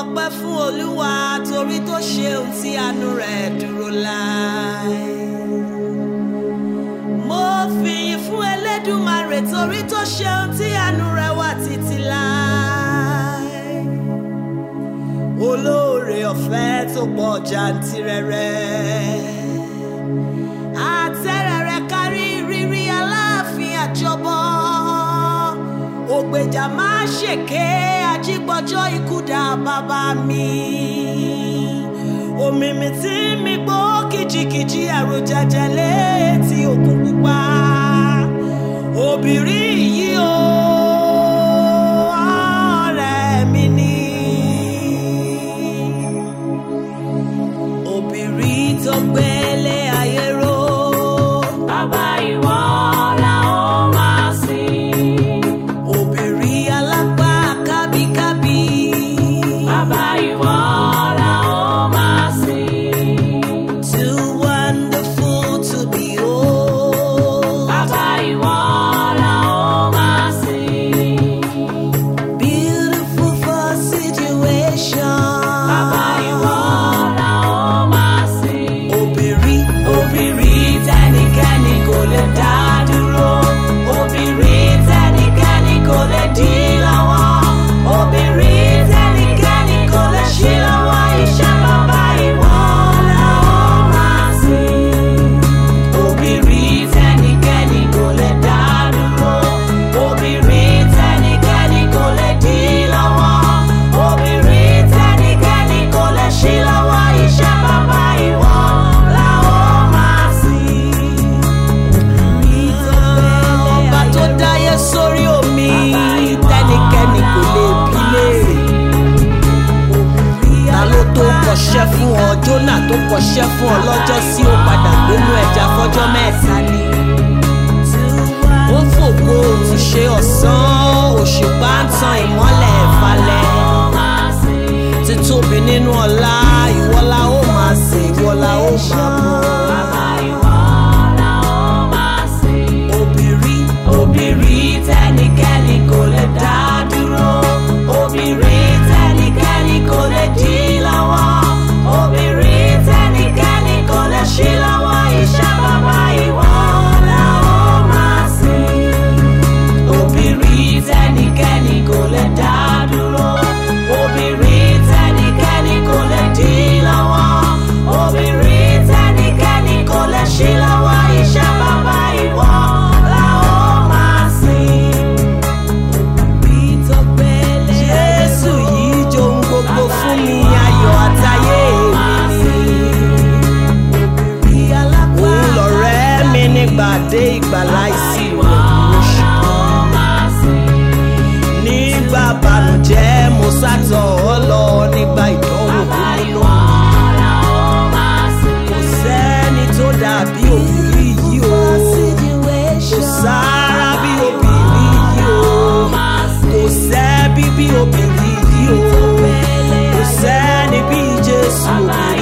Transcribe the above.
ọpẹ́ fún olúwa torí tó ṣe ohun tí àánú rẹ̀ dúró láé. mo fìyìn fún elédùmarè torí tó ṣe ohun tí àánú rẹ̀ wà títí láé. olóore ọ̀fẹ́ tó pọ̀ jàǹtìrẹrẹ. àtẹ̀rẹ̀rẹ̀ kárí rírí aláàfin àjọbọ ògbèjà máa ṣèké ajígbọ́jọ́ ikú dá bàbá mi. òmìmì tí mi gbó kìjikìji ẹ̀rù jẹjẹ létí òkun pupa. obìnrin yìí o ọ̀rẹ́ mi ni. obìnrin tó gbélé ayé ró. Bàbá ìwọ la ó máa sìn. obìnrin alápá kábíkábí. Bàbá ìwọ la ó máa sìn. Too wonderful to behold. Bàbá ìwọ la ó máa sìn. Beautiful for situation. Bàbá ìwọ la ó máa sìn. Obìnrin, Obìnrin tẹ́nikẹ́ni kò lè dá dúró. Obìnrin tẹ́nikẹ́ni kò lè dí lọ́wọ́. Obìnrin tẹ́nikẹ́ni kò lè ṣí lọ́wọ́. Iṣẹ́ bàbá ìwọ la ó máa sìn. Obìnrin tẹ́nikẹ́ni kò lè dá dúró. Obìnrin tẹ́nikẹ́ni kò lè dí lọ́wọ́. Obìnrin tẹ́nikẹ́ni kò lè ṣí lọ́wọ́. Iṣẹ́ bàbá ìwọ la ó máa sìn. ọba tó dáyé sórí omi. Tẹ́nikẹ́ni kò lè bí léèrè. Ta ló tó kọṣẹ́ fún ọ? Jónà tó kọṣẹ́ fún ọ lọ́jọ́ sí ó padà gbénú ẹja fọ́jọ́ mẹ́ta ni. Ó fògo òtún ṣe ọ̀sán, òṣùpá ń tan ìmọ́lẹ̀ falẹ̀. Títóbi nínú ọlá, ìwọ́lá ó máa sìn, ìwọ́lá ó máa bọ̀. Obìnrin, Obìnrin tẹ́nikẹ́ni kò lè dá dúró. Obìnrin tẹ́nikẹ́ni kò lè dí lọ́wọ́. Obìnrin tẹ́nikẹ́ni kò lè ṣí lọ́wọ́. Iṣẹ́ bàbá ìwọ la ó máa sìn. Obìnrin tẹ́nikẹ́ni kò lè dá dúró. Obìnrin tẹ́nikẹ́ni kò lè dí lọ́wọ́. Obìnrin tẹ́nikẹ́ni kò lè ṣí lọ́wọ́. Iṣẹ́ bàbá ìwọ la ó máa sìn. Jésù yìí johun gbogbo fún mi, ayọ̀ àtayé mi ni. Òun lọ̀rẹ́ mi nígbà dé ìgbà láìsí ìrọ̀lú Nígbà bànújẹ́ mo sátọ̀ ọ́ lọ nígbà ìdánwò kúnlélọ́. Kò sẹ́ni tó dàbí obìnrin yìí o. Kò sára bí obìnrin yìí o. Kò sẹ́bí bí obìnrin yìí o. Kò sẹ́ni bí Jésù obìnrin